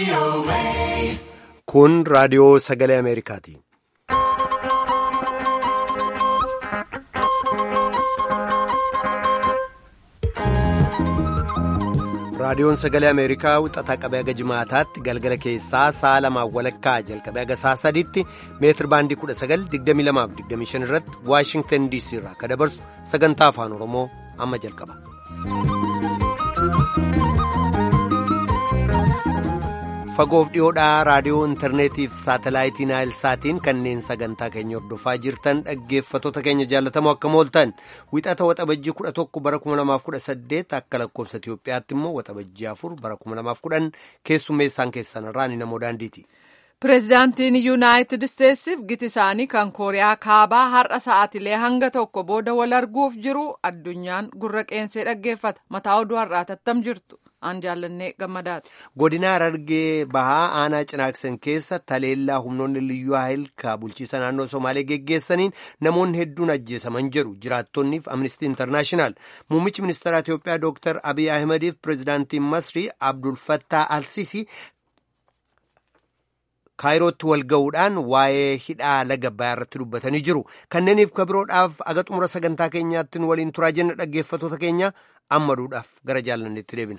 Kun raadiyoo sagalee Ameerikaati. Raadiyoon sagalee Ameerikaa wixataa qabee haga jimaataatti galgala keessaa sa'a lamaan walakkaa jalqabee haga sa'a sadiitti meetir baandii 1922-25 irratti Waashingtan DC irraa kan dabarsu sagantaa afaan Oromoo amma jalqaba. Fagoof dhiyoodhaa raadiyoo intarneetii fi saatalaayitii naayilsaatiin kanneen sagantaa keenya hordofaa jirtan dhaggeeffattoota keenya jaallatamoo akkam ooltan wixata waxabajjii 11 bara 2018 akka lakkoofsa Itiyoophiyaatti immoo waxabajjii 4 bara 2010 keessummeessaan keessan irraa ni namoo daandiiti. Pireezidaantiin Yuunaayitid Isteetsiif giti isaanii kan Kooriyaa Kaabaa har'a sa'aatilee hanga tokko booda wal arguuf jiru addunyaan gurra qeensee dhaggeeffata. Mataa oduu har'aa tattam jirtu. Aan jaallannee gammadaati. Godina Harargee Bahaa aanaa Cinaaksan keessa taleellaa humnoonni liyyuu haayilkaa bulchiisa naannoo Somaalee geggeessaniin namoonni hedduun ajjeesaman jedhu jiraattonniif Amnistii Intarnaashinaal. Muummichi ministeera Itiyoophiyaa Dr. Abiy Ahimadiif pireezidaantiin Masrii Abdul Fattah Alsisi kaayirootti wal ga'uudhaan waa'ee hidhaa laga Abbayyaa irratti dubbatanii jiru. Kanneeniif kabiroodhaaf aga xumura sagantaa keenyaatti waliin turaa jenna dhaggeeffattoota keenya ammaduudhaaf gara jaallanneetti deebina.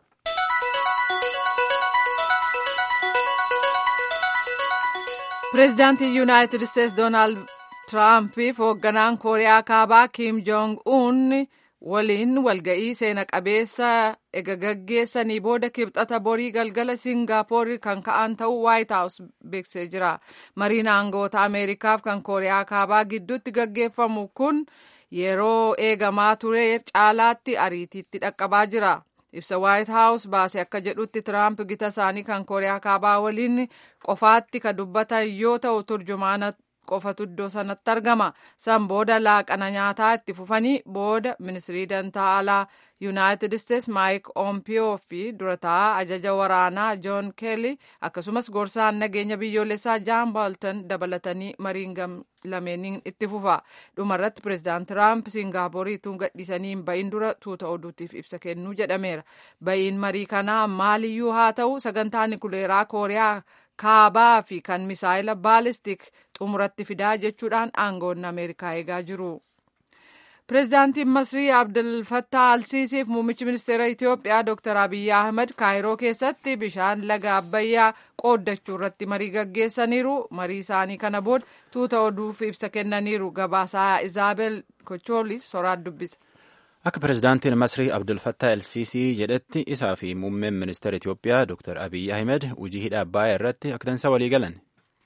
Pireezidaantiin Yuunaayitid Isteetsi Doonaald Tiraampiif hoogganaan Kooriyaa Kaabaa Kiim Joong Un waliin walga'ii seena qabeessa ega gaggeessanii booda kibxata borii galgala Singaapoor kan ka'an ta'uu Waayit Haawus beeksisee jira. Mariin aangoota Ameerikaaf kan Kooriyaa Kaabaa gidduutti gaggeeffamu kun yeroo eegamaa ture caalaatti ariitiitti dhaqqabaa jira. ibsa waayit haawus baase akka jedhutti tiraamp gita isaanii kan kooriyaa kaabaa waliin qofaatti ka dubbatan yoo ta'u turjumaana qofatu iddoo sanatti argama san booda laaqana nyaataa itti fufanii booda ministirii dantaa alaa yuunaayitid isteetsi maayik oompiyoo fi durataa ajaja waraanaa joon keelii akkasumas gorsaan nageenya biyyoolessaa jaan baaltan dabalatanii mariin lameeniin itti fufa dhumarratti pireezidaant tiraamp siingaapoorii tun gadhiisanii hin ba'iin dura tuuta oduutiif ibsa kennuu jedhameera ba'iin marii kanaa maaliyyuu haa ta'u sagantaa nikuleeraa kooriyaa kaabaa fi kan misaayila baalistik xumuratti fidaa jechuudhaan aangoonni ameerikaa eegaa jiru. Pireezidaantiin Masrii Abdul Fattah Alsiisiif muummichi ministeera Itiyoophiyaa Dr. Abiyyi Ahmed Kaayiroo keessatti bishaan laga Abbayyaa qooddachuu irratti marii gaggeessaniiru. Marii isaanii kana booda tuuta oduuf ibsa kennaniiru. Gabaasaa Izaabel Kochoolis soraan dubbisa. Akka pireezidaantiin Masrii Abdul Fattah Alsiisii jedhetti isaa fi muummeen ministeera Itiyoophiyaa Dr. Abiyyi Ahmed hojii hidha Abbayyaa irratti akka dansaa walii galan.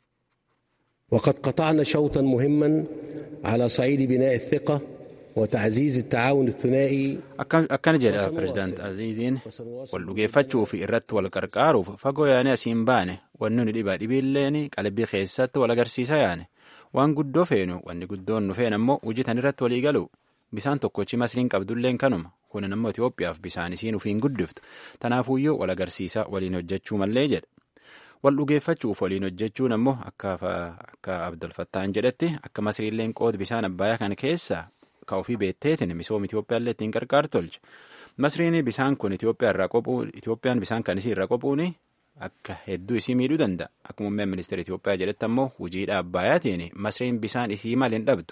وقد قطعنا شوطا مهما على صعيد بناء الثقة وتعزيز التعاون الثنائي akkana jedha pireezidaant aziiziin wal dhugeeffachuu fi irratti wal qarqaaruuf fagoo yaane asiin baane wanni nu dhibaa dhibiilleen qalbii keessatti wal agarsiisa yaane waan guddoo feenu wanni guddoon nu feen ammoo hojii tan irratti walii galu bisaan tokkochi masriin qabdulleen kanuma kunin ammoo Itoophiyaaf bisaan isiin ufiin guddiftu tanaafuyyuu wal agarsiisa waliin hojjechuu mallee jedha wal dhugeeffachuuf waliin hojjechuun ammoo akka abdulfattaan jedhetti akka masriilleen qood bisaan abbayaa kana keessa ka ofii beetteetiin misooma Itoophiyaallee ittiin qarqaar tolche masriin bisaan kun Itoophiyaan bisaan kan isii irraa qophuun akka hedduu isii miidhuu danda'a akka muummeen ministeera Itoophiyaa jedhetti ammoo hojiidha abbayaatiin masriin bisaan isii maal hin dhabdu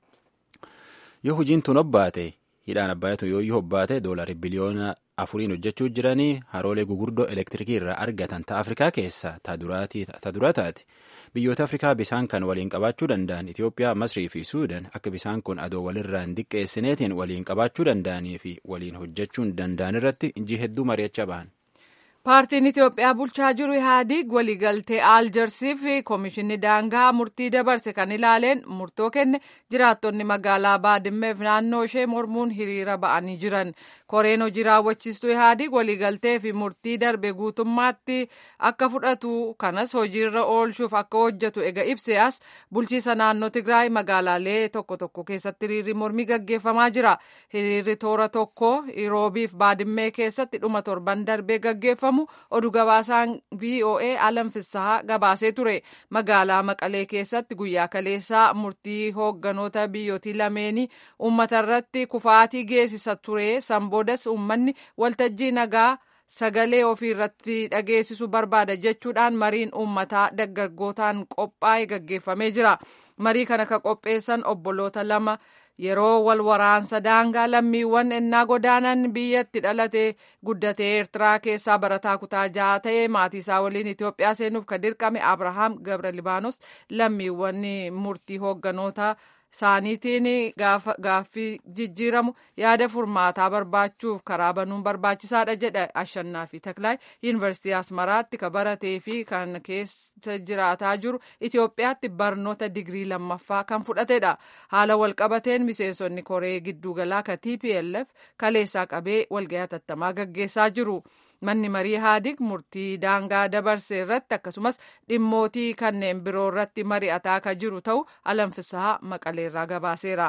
yoo hojiin tun hobbaate hidhaan abbayaatu yoo iyyuu hobbaate doolarii biliyoona afuriin hojjechuu jiranii haroolee gugurdoo elektirikii irraa argatan ta afrikaa keessaa ta dura taate biyyoota afrikaa bisaan kan waliin qabaachuu danda'an itiyoophiyaa masrii fi suudan akka bisaan kun adoo walirraa hin diqqeessineetiin waliin qabaachuu danda'anii fi waliin hojjechuu danda'an irratti injii hedduu mari'achaa bahan. Paartiin Itoophiyaa bulchaa jiru Ihaadig waliigaltee Aaljarsii fi Koomishinni Daangaa murtii dabarse kan ilaaleen murtoo kenne jiraattonni magaalaa Baadimmeef naannoo ishee mormuun hiriira ba'anii jiran. Koreen hojii raawwachiistuu Ihaadig waliigaltee fi murtii darbe guutummaatti akka fudhatu kanas hojiirra oolchuuf akka hojjetu ega ibse as bulchiisa naannoo Tigraay magaalaalee tokko tokko keessatti hiriirri mormii gaggeeffamaa jira. Hiriirri toora tokko Iroobiif Baadimmee keessatti dhuma torban darbee gaggeeffamu. oduu gabaasaan VOA alam fissahaa gabaasee ture magaalaa maqalee keessatti guyyaa kaleessaa murtii hoogganoota biyyootii lameenii uummata irratti kufaatii geessisa ture san boodas uummanni waltajjii nagaa sagalee ofii irratti dhageessisu barbaada jechuudhaan mariin uummataa dargaggootaan qophaa'e gaggeeffamee jira marii kana ka qopheessan obboloota lama yeroo wal waraansa daangaa lammiiwwan ennaa godaanan biyyatti dhalatee guddatee eertiraa keessaa barataa kutaa ja'a ta'ee maatii isaa waliin itiyoophiyaa seenuuf ka dirqame abrahaam gabra libaanos lammiiwwan murtii hoogganoota isaaniitiin gaaffii jijjiiramu yaada furmaataa barbaachuuf karaa banuun barbaachisaadha jedha ashannaa fi taklaay yuunivarsiitii asmaraatti ka baratee fi kan keessa jiraataa jiru itiyoophiyaatti barnoota digirii lammaffaa kan fudhatedha haala walqabateen miseensonni koree gidduugalaa ka tplf kaleessaa qabee walga'ii hatattamaa gaggeessaa jiru. manni marii haadig murtii daangaa dabarse irratti akkasumas dhimmootii kanneen biroo irratti mari'ataa ka jiru ta'u alanfisaa maqaleerraa gabaaseera.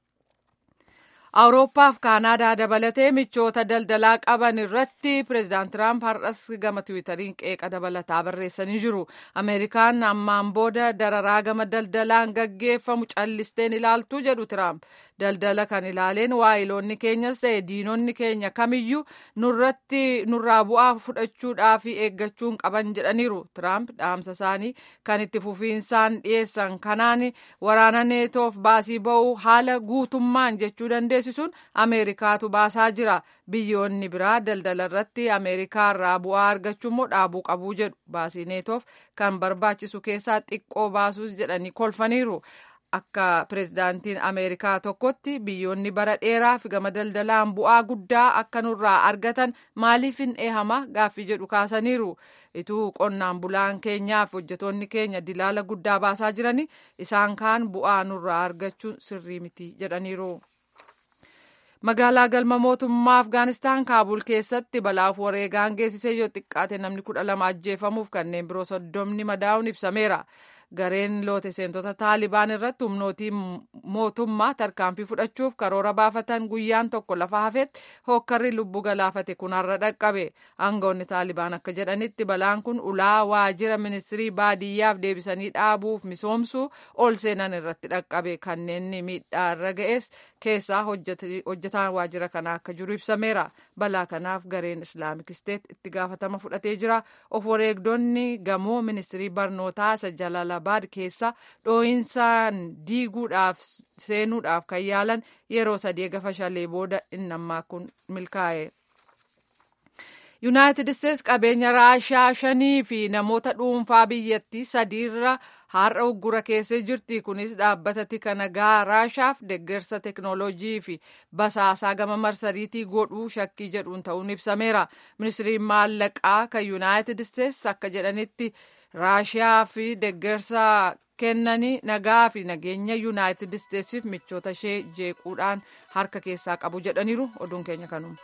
awurooppaaf kaanaadaa dabalatee michoota daldalaa qaban irratti pireezidaant tiraamp har'as gama tiwiitariin qeeqa dabalataa barreessanii jiru ameerikaan ammaan booda dararaa gama daldalaan gaggeeffamu callisteen ilaaltuu jedhu tiraamp daldala kan ilaaleen waayiloonni keenyas ta'e diinonni keenya kamiyyuu nurratti nurraa bu'aa fudhachuudhaa fi eeggachuun qaban jedhaniiru tiraamp dhaamsa isaanii kan itti fufiinsaan dhiyeessan kanaan waraana neetoof baasii ba'uu haala guutummaan jechuu dandeessisuun ameerikaatu baasaa jira biyyoonni biraa daldala irratti ameerikaa irraa bu'aa argachuu immoo dhaabuu qabuu jedhu baasii neetoof kan barbaachisu keessaa xiqqoo baasuus jedhanii kolfaniiru. akka pireezidaantiin ameerikaa tokkotti biyyoonni bara dheeraaf gama daldalaan bu'aa guddaa akka nurraa argatan maaliif hin eehama gaaffii jedhu kaasaniiru ituu qonnaan bulaan keenyaaf hojjetoonni keenya dilaala guddaa baasaa jiranii isaan kaan bu'aa nurraa argachuun sirrii miti jedhaniiru. magaalaa galma mootummaa afgaanistaan kaabul keessatti balaaf wareegaan geessisee yoo xiqqaate namni kudha lama ajjeefamuuf kanneen biroo soddomni madaa'uun ibsameera. gareen loote seentota taalibaan irratti humnootii mootummaa tarkaanfii fudhachuuf karoora baafatan guyyaan tokko lafa hafetti hookkarri lubbuu galaafate kun har'a dhaqqabe aangawoonni taalibaan akka jedhanitti balaan kun ulaa waajjira ministirii baadiyyaaf deebisanii dhaabuuf misoomsuu ol seenan irratti dhaqqabe kanneen miidhaa irra ga'es keessaa hojjetaan waajjira kanaa akka jiru ibsameera balaa kanaaf gareen islaamik isteet itti gaafatama fudhatee jira of wareegdonni gamoo ministirii barnootaa isa jalalabaad keessa dhoo'insaan diiguudhaaf seenuudhaaf kan yaalan yeroo sadii gafa shalee booda innammaa kun milkaa'e. yuunaayitid isteets qabeenya raashaa shanii fi namoota dhuunfaa biyyattii sadiirra har'a uggura keessee jirti kunis dhaabbata tika nagaa raashaaf deeggarsa teknooloojii fi basaasaa gama marsariitii godhuu shakkii jedhuun ta'uun ibsameera ministiriin maallaqaa kan yuunaayitid isteets akka jedhanitti raashiyaa fi deeggarsa kennanii nagaa fi nageenya yuunaayitid isteetsiif michoota ishee jeequudhaan harka keessaa qabu jedhaniiru oduun keenya kanuma.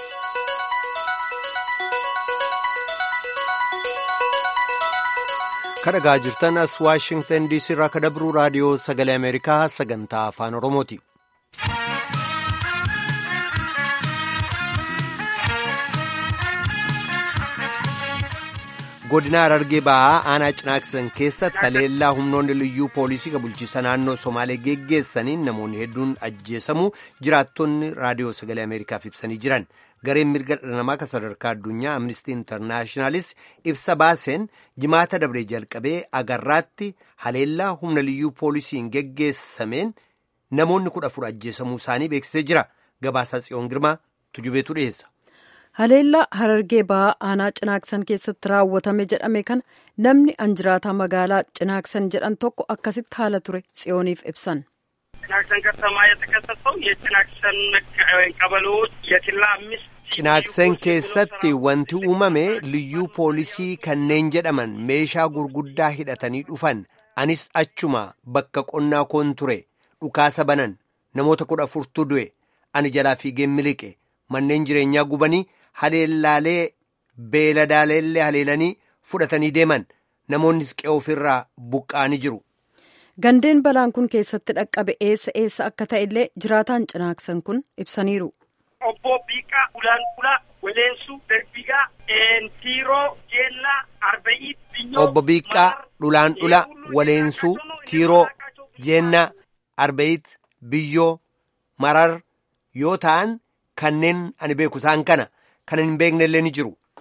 kadhagaa jirtan as waashingtan diisii irraa ka dabruu raadiyoo sagalee ameerikaa sagantaa afaan oromooti. godina harargee bahaa aanaa cinaaksan keessatti haleellaa humnoonni liyyuu poolisii ka bulchiisa naannoo somaalee geggeessaniin namoonni hedduun ajjeesamuu jiraattonni raadiyoo sagalee ameerikaaf ibsanii jiran gareen mirga dhala namaa kan sadarkaa addunyaa amnistii intarnaashinaalis ibsa baaseen jimaata dabree jalqabee agarraatti haleellaa humna liyyuu poolisiin geggeessameen namoonni kudha afur ajjeesamuu isaanii beeksisee jira gabaasaa tsiyoon girmaa tujubeetu dhiyeessa. haleellaa harargee bahaa aanaa cinaaksan keessatti raawwatame jedhame kana namni anjiraataa magaalaa cinaaksan jedhan tokko akkasitti haala ture tsiyooniif ibsan. ጭናክሰን ከተማ የተከሰተው የጭናክሰን ቀበሌዎች የኪላ አምስት cinaaksan keessatti wanti uumame liyyuu poolisii kanneen jedhaman meeshaa gurguddaa hidhatanii dhufan anis achuma bakka qonnaa koon ture dhukaasa banan namoota kudha afurtu du'e ani jalaa fiigeen miliqe manneen jireenyaa gubanii haleellaalee beeladaaleellee haleelanii fudhatanii deeman namoonni qe'ee ofirraa buqqa'anii jiru. gandeen balaan kun keessatti dhaqqabe eessa eessa akka ta'e illee jiraataan cinaaksan kun ibsaniiru. obbo Biiqaa Ulaanqulaa Weleensuu Darbigaa Tiiroo Jeellaa Arba'ii Binyoo obbo Biiqqaa Dhulaanqulaa Waleensuu Tiiroo Jeennaa Arba'it Biyyoo Marar yoo ta'an kanneen ani beeku isaan kana kan hin beekne illee ni jiru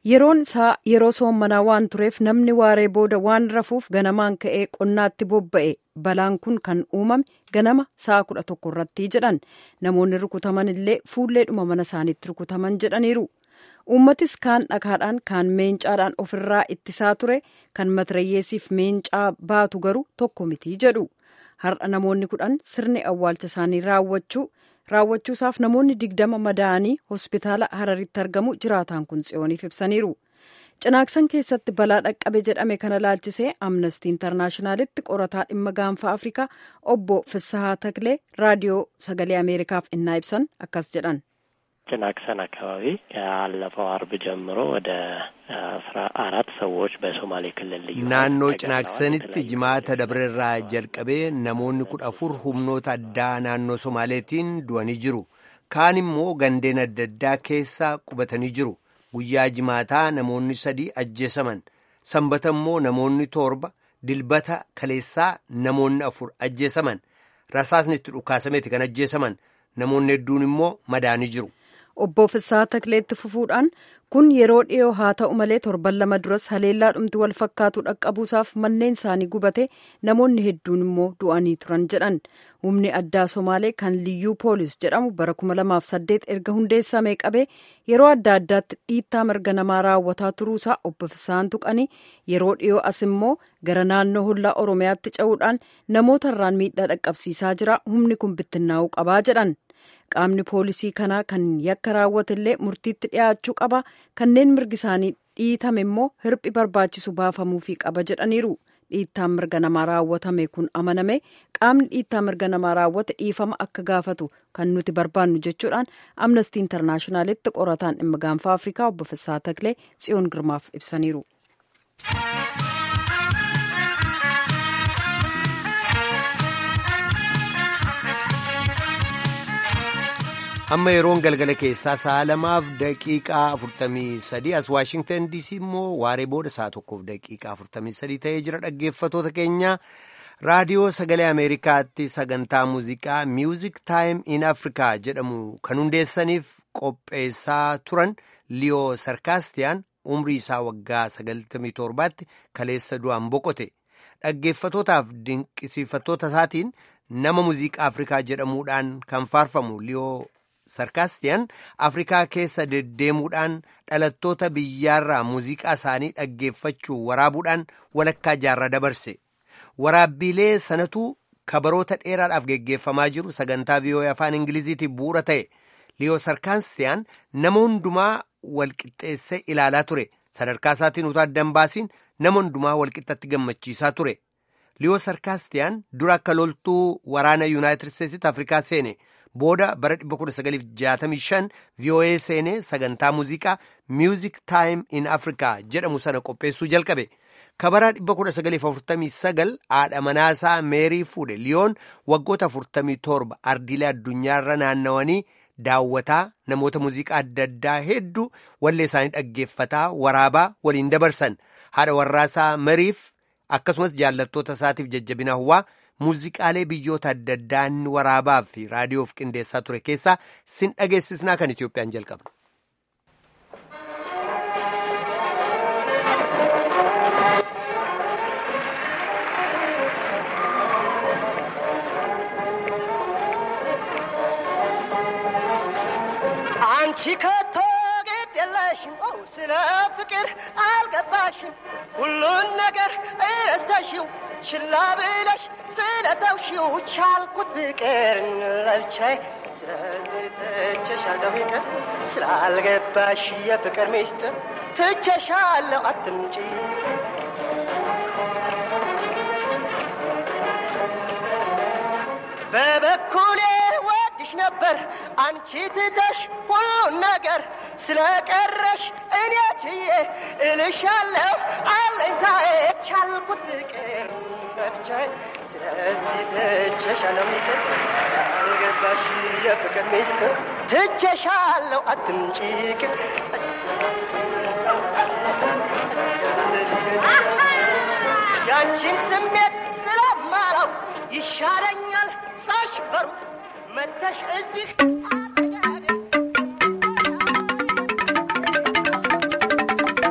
yeroon isaa yeroo soommanaa waan tureef namni waaree booda waan rafuuf ganamaan ka'ee qonnaatti bobba'e balaan kun kan uumame ganama sa'a kudha tokko irratti jedhan namoonni rukutaman illee fuulleedhuma mana isaaniitti rukutaman jedhaniiru. uummatis kaan dhakaadhaan kaan meencaadhaan ofirraa ittisaa ture kan matirayyeesiif meencaa baatu garuu tokko mitii jedhu har'a namoonni kudhan sirni awwaalcha isaanii raawwachuu raawwachuusaaf namoonni digdama madaa'anii hospitaala hararitti argamu jiraataan kun tsiyooniif ibsaniiru cinaaksan keessatti balaa dhaqqabe jedhame kana laalchisee amnestii intarnaashinaalitti qorataa dhimma gaanfa afrikaa obbo Fissahaa Taklee raadiyoo sagalee ameerikaaf innaa ibsan akkas jedhan. ጭናክሰን አካባቢ ያለፈው አርብ ጀምሮ ወደ አስራ አራት ሰዎች በሶማሌ ክልል ልዩ naannoo cinaaksanitti jimaata dabreerraa jalqabee namoonni kudha afur humnoota addaa naannoo somaaleetiin du'anii jiru kaan immoo gandeen adda addaa keessa qubatanii jiru guyyaa jimaataa namoonni sadii ajjeesaman sanbata immoo namoonni torba dilbata kaleessaa namoonni afur ajjeesaman rasaasni itti dhukaasameeti kan ajjeesaman namoonni hedduun immoo madaanii jiru. obbo Fissaa Takleetti fufuudhaan kun yeroo dhiyoo haa ta'u malee torban lama duras haleellaa dhumti wal fakkaatu dhaqqabuusaaf manneen isaanii gubate namoonni hedduun immoo du'anii turan jedhan humni addaa somaalee kan liyyuu poolis jedhamu bara 2008 erga hundeessamee qabee yeroo adda addaatti dhiittaa mirga namaa raawwataa turuusaa obbo Fissaan tuqanii yeroo dhiyoo as immoo gara naannoo hollaa oromiyaatti ce'uudhaan namoota irraan miidhaa dhaqqabsiisaa jira humni kun bittinnaa'uu qabaa jedhan. qaamni poolisii kanaa kan yakka raawwatellee murtiitti dhiyaachuu qaba kanneen mirgi isaanii dhiitame immoo hirphi barbaachisu baafamuufii qaba jedhaniiru dhiittaan mirga namaa raawwatame kun amaname qaamni dhiittaa mirga namaa raawwate dhiifama akka gaafatu kan nuti barbaannu jechuudhaan amnestii intarnaashinaalitti qorataan dhimma gaanfa afrikaa obbo Fissaa Taklee tsiyoon girmaaf ibsaniiru. amma yeroon galgala keessaa sa'a lamaaf daqiiqaa afurtamii sadii as waashingtan diisii immoo waaree booda sa'a tokkoof daqiiqaa afurtamii sadii ta'ee jira dhaggeeffatoota keenya raadiyoo sagalee ameerikaatti sagantaa muuziqaa miuzik taayim in afrikaa jedhamu kan hundeessaniif qopheessaa turan liyoo sarkaastiyaan umrii isaa waggaa sagaltamii torbaatti kaleessa du'aan boqote dhaggeeffatootaaf dinqisiifattoota isaatiin nama muuziqaa afrikaa jedhamuudhaan kan faarfamu liyoo sarkaastiyaan afrikaa keessa deddeemuudhaan dhalattoota biyyaarraa muuziqaa isaanii dhaggeeffachuu waraabuudhaan walakkaa jaarraa dabarse waraabbiilee sanatu kabaroota dheeraadhaaf geggeeffamaa jiru sagantaa viiyoo'ee afaan ingiliziitiif bu'uura ta'e liyoo sarkaastiyaan nama hundumaa walqixxeessee ilaalaa ture sadarkaa isaatiin utuu addan baasiin nama hundumaa walqixxatti gammachiisaa ture liyoo sarkaastiyaan dura akka loltuu waraana yuunaayitid isteetsitti afrikaa seene. booda bara 1965 vii'oo'ee seenee sagantaa muuziqaa miuzik taayim in afrikaa jedhamu sana qopheessuu jalqabe kabaraa 1949 haadha manaasaa meerii fuudhe liyoon waggoota 47 ardiilee addunyaarra naannawanii daawwataa namoota muuziqaa adda addaa hedduu wallee isaanii dhaggeeffataa waraabaa waliin dabarsan haadha warraasaa mariif akkasumas jaallattoota isaatiif jajjabina hawwaa muuziqaalee biyyoota adda addaa inni waraabaa fi raadiyoof qindeessaa ture keessaa sin dhageessisnaa kan Itoophiyaan jalqabna. አንቺ ከቶ ግድ የለሽም ስለ ፍቅር አልገባሽም ሁሉን ነገር እረስተሽው ችላ ብለሽ ስለተውሽው ቻልኩት ፍቅር ለብቻዬ ስለዚህ ትቼሻለሁ ይቅር ስላልገባሽ የፍቅር ሚስጥር ትቼሻለሁ አትምጪ በበኩሌ ወድሽ ነበር አንቺ ትተሽ ሁሉን ነገር ስለቀረሽ እኔ ችዬ እልሻለሁ አለኝታዬ ቻልኩት ፍቅር መብቻዬ ስለዚህ ትቼሻለሁ ይቅር ሳልገባሽ የፍቅር ሚስጥር ትቼሻለሁ አትምጪ ይቅር ያንቺን ስሜት ስለማላውቅ ይሻለኛል ሳሽ በሩቅ መተሽ እዚህ አጠገቤ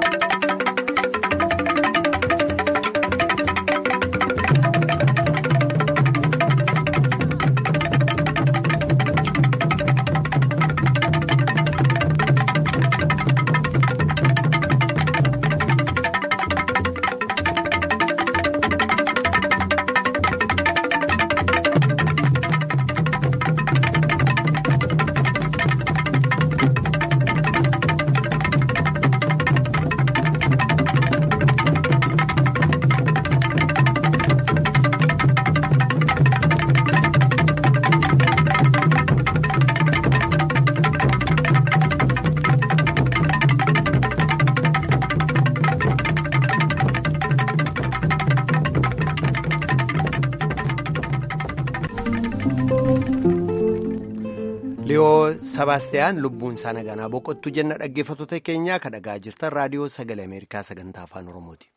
Sabaastiyaan lubbuun isaa naganaa boqottu jenna dhaggeeffattoota keenyaa kan dhagaa jirtan raadiyoo sagalee Ameerikaa sagantaa afaan Oromooti.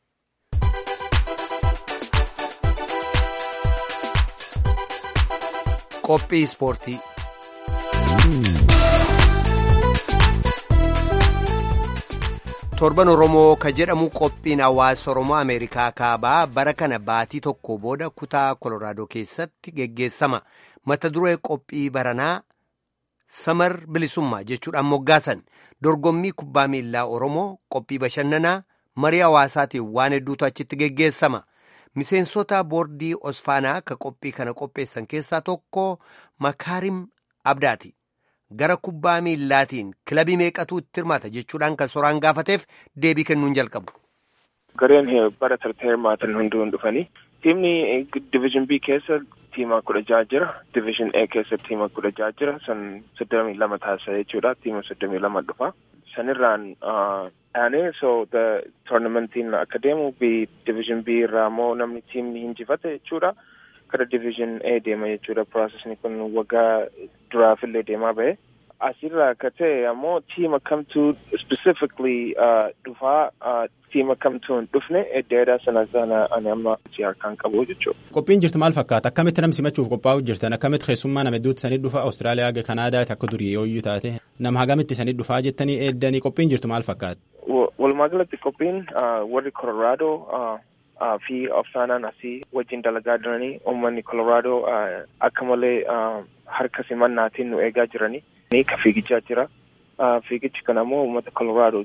Qophii Ispoortii torban Oromoo ka jedhamu qophiin hawaasa Oromoo Ameerikaa kaabaa bara kana baatii tokko booda kutaa Koloraadoo keessatti geggeessama. Mata duree qophii baranaa samar bilisummaa jechuudhaan moggaasan dorgommii kubbaa miilaa Oromoo qophii bashannanaa marii hawaasaatiin waan hedduutu achitti geggeessama. Miseensota boordii Osfaanaa ka qophii kana qopheessan keessaa tokko Makaarim Abdaati. Gara kubbaa miillaatiin kilabii meeqatu itti hirmaata jechuudhaan kan soraan gaafateef deebii kennuun jalqabu. Gareen bara tartee hirmaatan hunduun dhufanii tiimni division B keessa tiima kudha jaha jira division A keessa tiima kudha jaha jira san soddomii lama taasisa jechuudha tiima soddomii lama dhufa sanirraan aanee so the toornamentiin akka deemu b division B irraa immoo namni tiimni hinjifate jechuudha gara division A deema jechuudha processni kun waggaa duraafillee deemaa bahe asirraa akka ta'e ammoo tiima kamtu specifically dhufaa tiima kamtu hin dhufne eddeedha sana sana ani amma harkaan qabu jechuudha. Qophiin jirtu maal fakkaata? Akkamitti nam simachuuf qophaa'u jirtan? Akkamitti keessummaa nama hedduutti sanii dhufa Awustiraaliyaa haga Kanaadaatti akka durii yooyyuu taate nama hagamitti sanii dhufaa jettanii eeddanii qophiin jirtu maal fakkaata? Walumaa galatti qophiin warri Koloraadoo fi Ofsaanaan asii wajjin dalagaa jiranii uummanni Koloraadoo akka malee harka simannaatiin nu eegaa jiranii ka fiigichaa jira. Fiigichi kana immoo uummata Koloraadoo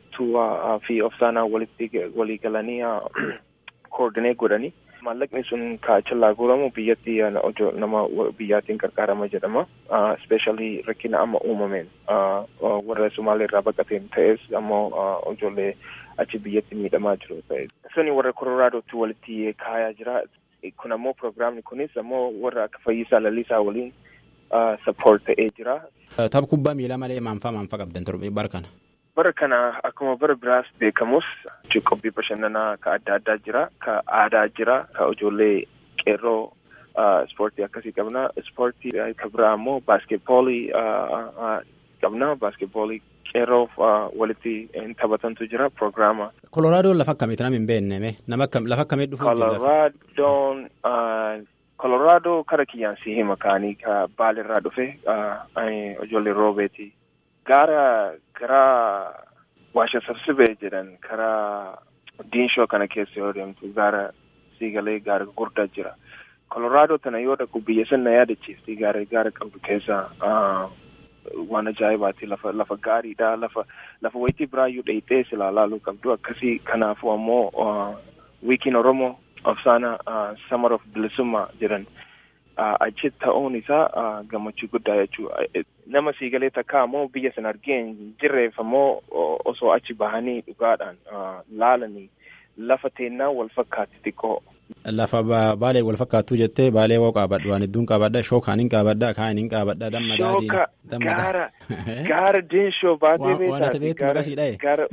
fi Ofsaanaa walitti walii galanii koordinee godhanii maallaqni sun kaachallaa guuramu biyyatti nama biyyaatiin gargaarama jedhama. Ispeeshaalii rakkina amma uumameen warra Sumaalee irraa baqateen ta'es ammoo ijoollee achi biyyatti miidhamaa jiru ta'e. Suni warra Koloraadootti walitti kaayaa jira. Kun ammoo piroogiraamni kunis ammoo warra akka Fayyisaa Lalisaa waliin support ta'ee jira. Tapha kubbaa miilaa malee maanfaa maanfaa qabdan torbe bara kana. Bara kana akkuma bara biraas beekamus qophii bashannanaa ka adda addaa jira, ka aadaa jira, ka ijoollee qeerroo ispoortii akkasii qabna. Ispoortii ka biraa ammoo baaskeetboolii qabna. Baaskeetboolii qeerroof walitti taphatantu jira piroogiraama. Koloraadoon lafa akkamiiti nama hin beekne nama lafa akkamii dhufuuf Koloraadoon Koloraadoo kara kiyyaan si hima kaanii ka baalirraa dhufe ijoollee roobeeti. Gaara karaa waasha sabsibee jedhan karaa diinshoo kana keessa yoo deemtu gaara siigalee gaara guddaa jira. Koloraadoo tana yoo dhaqu biyya sana yaadachiifti gaara gaara qabdu keessa waan ajaa'ibaati lafa lafa gaariidha lafa lafa wayitii biraayyuu dheeyxee silaa laaluu qabdu akkasii kanaafuu ammoo wiikiin oromoo Ofsaana Summer of Bilisummaa jedhan achi ta'uun isaa gammachuu guddaa jechuudha. Nama siigalee takka ammoo biyya sana argee hin jirreef ammoo osoo achi bahanii dhugaadhaan laalanii lafa teennaa wal fakkaatti xiqqoo. Lafa baalee wal fakkaattuu jettee baalee woo qaabadha waan hedduun qaabadha shoo kaaniin qaabadha kaaniin qaabadha damma daadhiin. Shooka gaara gaara diinshoo baatee beektaati. Waan gaara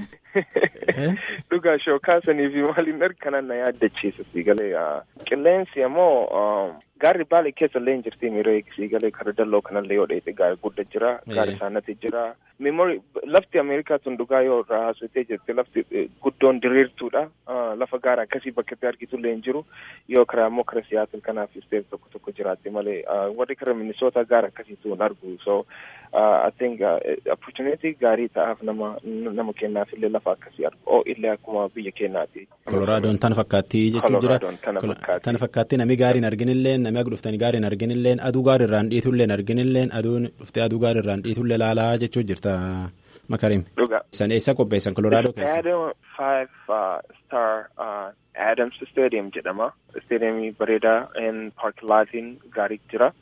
dhugaa shookaa sanii fi maaliin arganan na yaaddachiisa siigalee qilleensi ammoo gaarri baalee keessa illee hin jirti miiree siigalee kara dalloo kanallee yoo dheete gaara guddaa jira gaara saanati jira meemori lafti ameerikaa tun dhugaa yoo irraa haasofitee jirti lafti guddoon diriirtuudha lafa gaara akkasii bakka itti argitullee hin jiru yoo karaa immoo kara siyaatil kanaaf isteef tokko tokko jiraatti malee warri kara minisoota gaara akkasiitu hin argu so I think opportunity gaarii ta'aaf nama nama kennaaf illee lafa akkasii argu oo illee akkuma biyya keenyaati. Koloraadoon tan fakkaattii jechuun jira. Tan fakkaattii namni gaariin arginillee namni akka dhuftanii gaariin arginillee aduu gaarii irraan dhiitullee arginillee aduun dhuftee aduu gaarii irraan dhiitullee laalaa jechuun jirta. Makarim. Dhugaa. San eessa qopheessan Koloraadoo keessa? Adam five uh, star uh, Adams Stadium jedhama. Stadiumii bareedaa in parkilaatiin gaarii jira.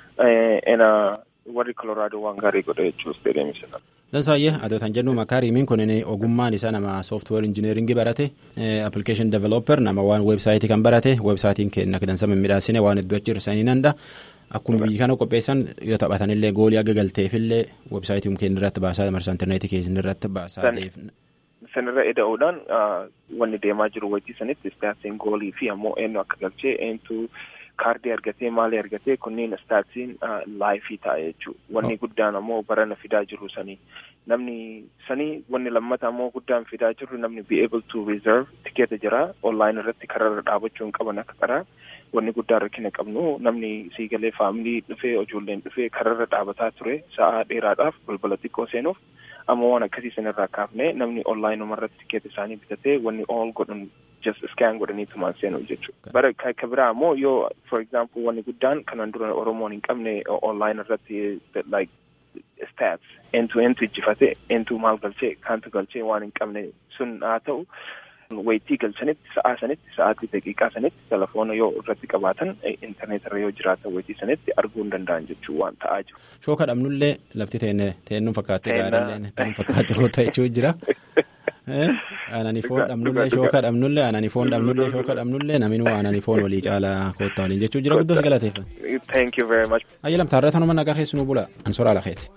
Uh, warri Koloraadoo waan gaarii godha jechuun stadiumii sana. Dansaayyee adootan jennu Makaarimiin kun ogummaan isaa nama software engineering barate application developer nama waan websaayitii kan barate websaayitiin kenna dansa mimmiidhaasine waan hedduu achi hirsanii nanda akkuma biyyi kana qopheessan yoo taphatanillee goolii aga galteefillee websaayitii keenya irratti baasaa marsaa intarneetii keenya irratti baasaa sanirra eda'uudhaan wanni deemaa jiru wajji sanitti istaasiin goolii fi ammoo eenyu akka galchee eenyutu kaardii argatee maalii argatee kunniin istaatsiin laayifii ta'a jechuudha. Wanni guddaan ammoo barana fidaa jiru sanii namni sanii wanni lammata ammoo guddaan fidaa jiru namni be able to reserve tikeeta jira online irratti kararra dhaabachuu hin qaban akka karaa wanni guddaa rakkina qabnu namni siigalee faamilii dhufee ijoolleen dhufee kararra dhaabataa ture sa'aa dheeraadhaaf balbala xiqqoo seenuuf amma waan akkasii sanirraa kaafne namni online umarratti tikeeta isaanii bitatee wanni all godhan just scan godhanii tumaan seenu jechuudha. Bara ka biraa ammoo yoo for example wanni guddaan kanan dura Oromoon hin qabne online irratti like stats entu entu ijjifate entu maal galchee kaantu galchee waan hin qabne sun haa ta'u wayitii galchanitti sa'aa sanitti sa'aatii daqiiqaa sanitti telefoona yoo irratti qabaatan intarneet irra yoo jiraatan wayitii sanitti arguu hin danda'an jechuu waan ta'aa jiru. Shooka dhabnullee lafti teenne teennu fakkaattee gaariillee tan fakkaate hoo ta'echuu jira. Aanani foon dhabnullee shooka dhabnullee aanani foon dhabnullee shooka dhabnullee naminuu aanani foon walii caalaa koottaa waliin jechuu jira guddoos galateeffa. Thank you very much. Ayyalam taarraa tanuma nagaa keessanuu bula ansoraa lakeeti.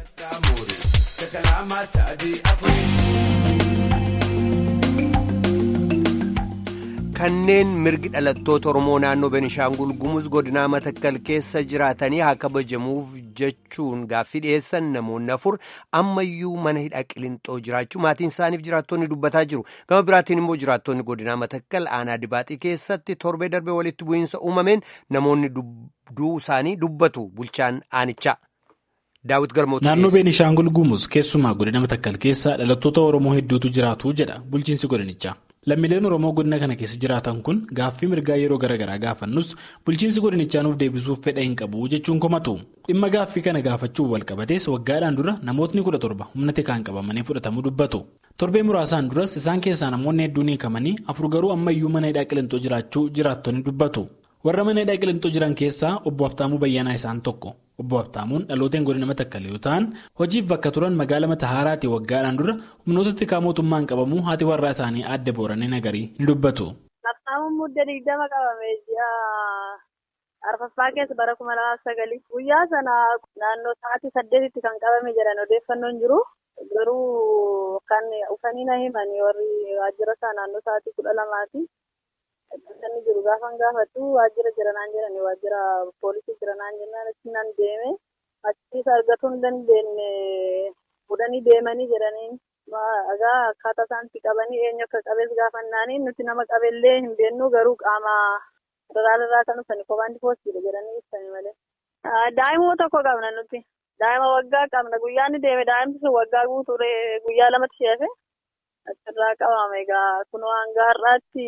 kanneen mirgi dhalattoota oromoo naannoo benishaangul gumuz godinaa matakkal keessa jiraatanii haa kabajamuuf jechuun gaaffii dhiyeessan namoonni afur ammayyuu mana hidhaa qilinxoo jiraachuu maatiin isaaniif jiraattonni dubbataa jiru gama biraatiin immoo jiraattonni godinaa matakkal aanaa dibaaxii keessatti torbee darbee walitti bu'iinsa uumameen namoonni du'uu isaanii dubbatu bulchaan aanichaa. naannoo beenishaangul gumuz keessumaa godina matakkal keessa dhalattoota oromoo hedduutu jiraatu jedha bulchiinsi godinichaa. lammiileen oromoo godina kana keessa jiraatan kun gaaffii mirgaa yeroo garaagaraa gaafannus bulchiinsi godinichaa nuuf deebisuuf fedha hin qabu jechuun komatu dhimma gaaffii kana gaafachuun walqabatees waggaadhaan dura namootni kudha torba humna tikaan qabamanii fudhatamuu dubbatu torbee muraasaan duras isaan keessaa namoonni hedduun hiikamanii afur garuu ammayyuu mana hidhaa qilixoo jiraachuu jiraattonni dubbatu warra mana hidhaa qilixoo jiran keessaa obbo Haftaamuu Bayyanaa isaan tokko. obbo Haftaamuun dhalooteen godina matakkal yoo ta'an hojiif bakka turan magaala Matahaaraatti waggaadhaan dura humnoota tikaa mootummaan qabamuu haati warraa isaanii adda booranii nagarii ni dubbatu. Haftaamuun mudda digdama qabame ji'a arfaffaa keessa bara kuma lamaaf sagalii guyyaa sana naannoo sa'aatii saddeetitti kan qabame jedhan odeeffannoon jiru garuu kan ufanii na himanii warri waajjira isaa naannoo sa'aatii kudha lamaati. Inni jiru gaafan gaafadhu waajjira jiranaan jedhani waajjira poolisii jiranaan jennaan achi nan deeme achiis argatuu hin dandeenye fudhanii deemanii jedhaniin egaa akkaataa isaanitti qabanii eenyu akka qabees gaafannaanii nuti nama qabellee hin beeknu garuu qaama federaalirraa kan dhufani komaandi poostiidha jedhanii ibsani malee. Daa'ima tokko qabna nuti daa'ima waggaa qabna guyyaa inni deeme daa'imti sun waggaa guutuu guyyaa lamatti sheefe achirraa qabama egaa kunoo hanga har'aatti.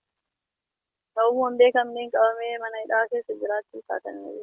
Ta'uun beekamneen qabamee mana hidhaa keessa jiraachuu isaati.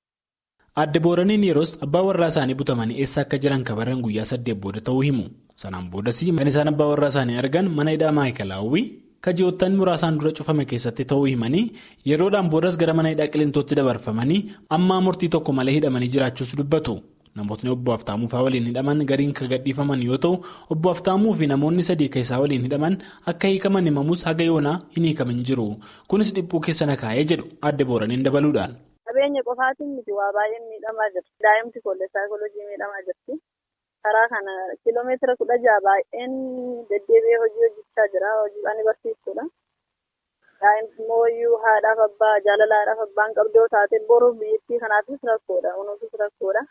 Adda booraniin yeroos abbaa warraa isaanii butamanii eessa akka jiran kabaran guyyaa saddeet booda ta'uu himu. Sanaan boodas kan isaan abbaa warraa isaanii argan mana hidhaa maayikalaawwii kaji'oottan muraasaan dura cufame keessatti ta'uu himanii yeroodhaan boodas gara mana hidhaa qilintootti dabarfamanii ammaa murtii tokko malee hidhamanii jiraachuus dubbatu. Namootni obbo Haftaamuu fa'aa waliin hidhaman gariin kan gadhiifaman yoo ta'u obbo Haftaamuu fi namoonni sadii keessaa waliin hidhaman akka hiikaman himamus haga yoonaa hin hiikamin jiru. Kunis dhiphuu keessa na kaa'ee jedhu adda booraniin dabaluudhaan. Qabeenya qofaatiin miti waa baay'een miidhamaa jirti. Daa'imti koollee saayikooloojii miidhamaa jirti. Karaa kana kiiloomeetira kudha jaha baay'een deddeebi'ee hojii hojjechaa jira. Hojiidhaan barsiistuudha. Daa'imti immoo iyyuu haadhaaf abbaa jaalalaadhaaf abbaan qabdoo taate boruuf biyyattii kanaafis rakkoodha. Kunuunsis rakkoodha.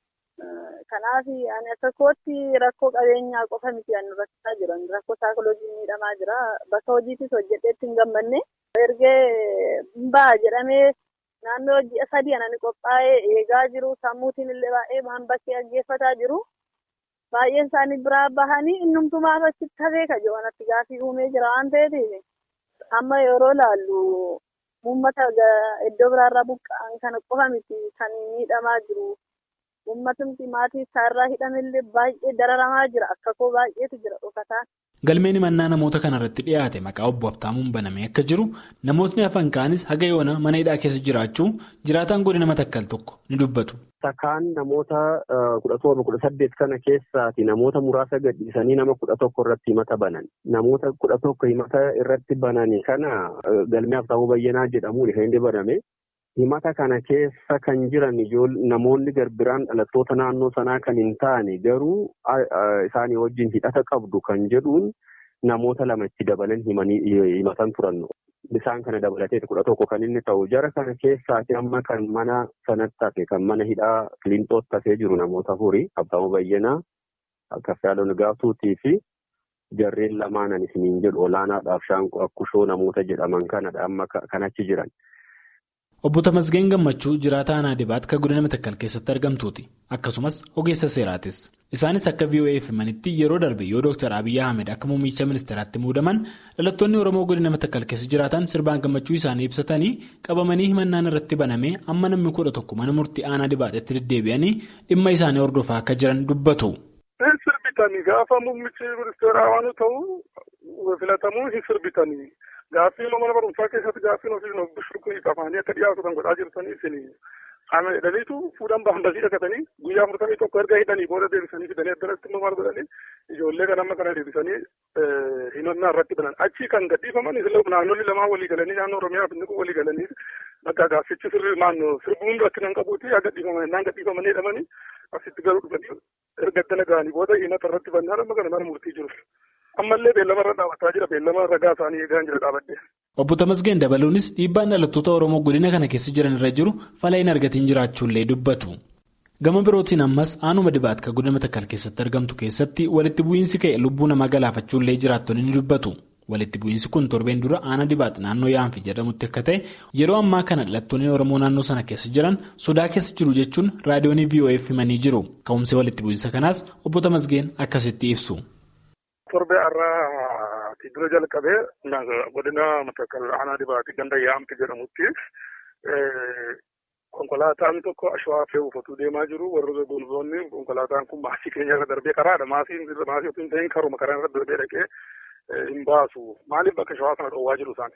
Kanaaf ani akka kootti rakkoo qabeenyaa qofa miti kan rakkisaa jiran rakkoo saayikooloojii miidhamaa jira bakka hojiitis hojjedheetti hin gammanne ergee ba'a jedhamee naannoo ji'a sadii anani qophaa'ee eegaa jiru sammuutiin illee baay'ee waan bakkee dhaggeeffataa jiru baay'een isaanii biraa bahanii innumtumaaf achitti hafee kajo'anatti gaafii uumee jira waan ta'eef amma yeroo laallu uummata iddoo biraarraa buqqa'an kana qofa miti kan miidhamaa jiru. Uummatumti maatii isaarraa hidhamillee baay'ee dararamaa jira. Akka koo baay'eetu jira dhokataan. Galmeen himannaa namoota kanarratti dhiyaate maqaa obbo Habtaamuun banamee akka jiru namootni hafan kaanis haga yoona mana hidhaa keessa jiraachuu jiraataan godina matakkal tokko ni dubbatu. Takkaan namoota kudha torba kudha saddeet kana keessaati namoota muraasa gadhiisanii nama kudha tokko irratti himata banan. Namoota kudha tokko himata irratti banani kana galmee Habtaamuu Bayyanaa jedhamuun kan inni baname. himata kana keessa kan jiran namoonni garbiraan dhalattoota naannoo sanaa kan hin taane garuu isaanii wajjin hidhata qabdu kan jedhuun namoota lama itti dabalan himatan turan. Bisaan kana dabalatee kudha tokko kan inni ta'u jara kana keessaati amma kan mana sanatti hafe kan mana hidhaa Kilintootti hafee jiru namoota afurii Abbaamuu Bayyanaa Kaffiyaaloo Nigaatuutii fi jarreen lamaanan isiniin jedhu olaanaadhaaf shaanqoo akkushoo namoota jedhaman kanadha amma kan achi jiran. Obbo Tamasgeen Gammachuu jiraataa aanaa dibaat kan godina Matakkal keessatti argamtuuti. Akkasumas ogeessa seeraatis. Isaanis akka VOA'f himanitti yeroo darbe yoo Dr. Abiyyi Ahmed akka muummicha ministeeraatti muudaman dhalattoonni Oromoo godina Matakkal keessa jiraatan sirbaan gammachuu isaanii ibsatanii qabamanii himannaan irratti banamee amma namni kudha tokko mana murtii aanaa dibaadhetti deddeebi'anii dhimma isaanii hordofaa akka jiran dubbatu. Sirbitanii gaafa muummichi ministeeraa waan ta'u filatamuu hin sirbitanii. Gaaffiin mana barumsaa keessatti gaaffiin ofiin of bishurkuu qabaanii akka dhiyaatu kan godhaa jirtanii isin qaama hidhaniitu fuudhan baandasii dhaqatanii guyyaa afurtamii tokko erga hidhanii booda deebisanii fidanii addanatti immoo maal godhanii ijoollee kan amma kana deebisanii himannaa irratti banan achii kan gadhiifaman naannolli lamaan walii galanii naannoo oromiyaa fi walii galanii bakka gaaffichi sirri naannoo sirbuun rakkina hin qabuuti haa gadhiifaman innaan gadhiifamanii hidhamanii asitti garuu dhufanii erga addana ga'anii booda himata irratti bannaan amma kana mana murtii jiru. ammallee beellama irra dhaabbataa jira beellama ragaa isaanii eegaa jira dhaabadde. Obbo Tamasgeen dabaluunis dhiibbaan dhalattoota Oromoo godina kana keessa jiran irra jiru fala hin argatiin jiraachuullee dubbatu. Gama birootiin ammas aanuma dibaatka godina Matakkal keessatti argamtu keessatti walitti bu'iinsi ka'e lubbuu namaa galaafachuullee jiraattonni ni dubbatu. Walitti bu'iinsi kun torbeen dura aana dibaat naannoo yaanfi jedhamutti akka ta'e yeroo ammaa kana dhalattoonni Oromoo naannoo sana keessa jiran sodaa keessa jiru jechuun raadiyoonii VOA'f himanii jiru. Ka'umsi walitti bu'iinsa kanaas obbo Tamasgeen akkasitti ibsu. Torbee irraa dura jalqabee godina Matakkal aanaa dibaati ganda yaamti jedhamutti konkolaataan tokko ashwaa fe'uuf otuu deemaa jiru warri gonzoonni konkolaataan kun maasii keenya irra darbee karaadha maasii maasii otoo hin ta'in karuma karaa irra darbee dhaqee hin baasu maaliif bakka ashwaa kana dhoowwaa jiru isaan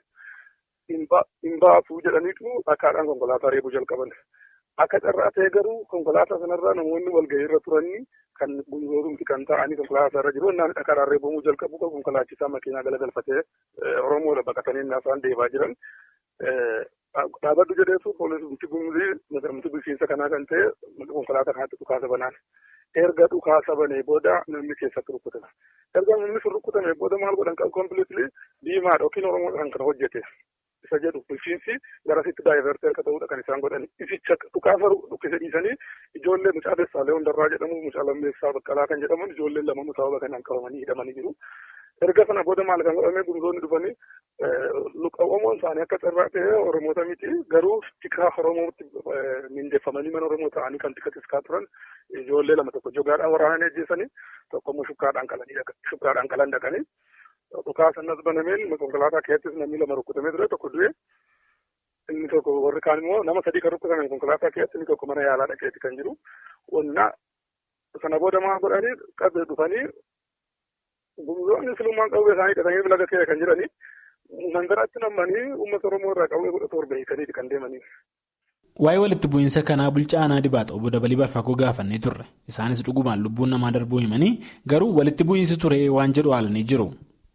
hin baasu jedhaniitu dhakaadhaan konkolaataa reebuu jalqaban akka carraa ta'e garuu konkolaataa sanarraa namoonni walgahii irra turanii kan gonzoomti kan ta'anii konkolaataa irra jiru innaan dhakaadhaan reebamuu jalqabu konkolaachisaa makiinaa galagalfatee oromoodha baqatanii isaan deemaa jiran dhaabaddu jedheetu poolisii gumzii nagamti bulchiinsa kanaa kan ta'e konkolaataa kanatti dhukaasa banaan erga dhukaasa banee booda namni keessatti rukkutame erga namni sun rukkutame booda maal godhan kompiliitilii diimaadha yookiin oromoo kan kana hojjete isa jedhu bulchiinsi garasitti daayivertee akka ta'uudha kan isaan godhan isicha dhukaasa dhukkise dhiisanii ijoollee mucaa Dessaalee Hundarraa jedhamu mucaa Lammeessaa Baqqalaa kan jedhaman ijoolleen lama sababa kanaan qabamanii hidhamanii jiru. erga sana booda maal kan godhame gurgurtoonni dhufanii luqawwamoon isaanii akka carraa ta'e oromoota miti garuu tikaa oromootti mindeeffamanii mana oromoo ta'anii kan tika tiskaa turan ijoollee lama tokko jogaadhaan waraananii ajjeesanii tokko immoo shukkaadhaan qalanii shukkaadhaan qalan dhaqanii dhukaasanas banameen konkolaataa keessattis namni lama rukkutamee ture tokko du'e inni tokko warri kaan immoo nama sadii kan rukkutaman konkolaataa keessatti inni tokko mana yaalaa dhaqeeti kan jiru wannaa sana booda maal godhanii qabee dhufanii gumzoonni silummaan qawwee isaanii hidhatanii laga kee kan jiranii mandaraatti nammanii uummata oromoo irraa qawwee kudha torba hiikaniiti kan deemanii. Waa'ee walitti bu'iinsa kanaa bulchaa aanaa dibaata obbo Dabalii Barfaakoo gaafannee turre. Isaanis dhugumaan lubbuun namaa darbuu himanii garuu walitti bu'iinsi ture waan jedhu haalanii jiru.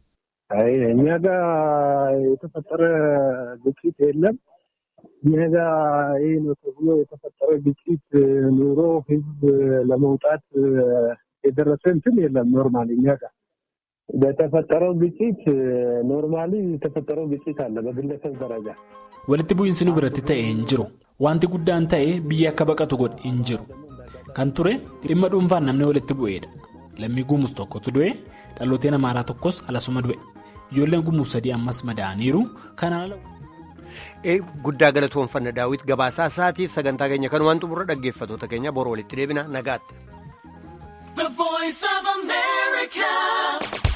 እኛ ጋር የተፈጠረ ግጭት የለም። እኛ ጋር ይህ ነው ተብሎ የተፈጠረ ግጭት ኑሮ ህዝብ ለመውጣት የደረሰ እንትን የለም። ኖርማሊ እኛ ጋር በተፈጠረው ግጭት ኖርማሊ የተፈጠረው ግጭት አለ በግለሰብ ደረጃ walitti bu'iinsi nu biratti ta'e hin jiru wanti guddaan ta'e biyya akka baqatu godhe hin jiru kan ture dhimma dhuunfaan namni walitti bu'eedha lammii gumus tokkotu du'e dhalooteen amaaraa tokkos alasuma du'e ijoolleen gumus sadii ammas madaa'aniiru kanaan ala. guddaa galatoonfanna daawwit gabaasaa isaatiif sagantaa keenya kanumaan xumurra dhaggeeffatoota keenya boroo walitti deebina nagaatti.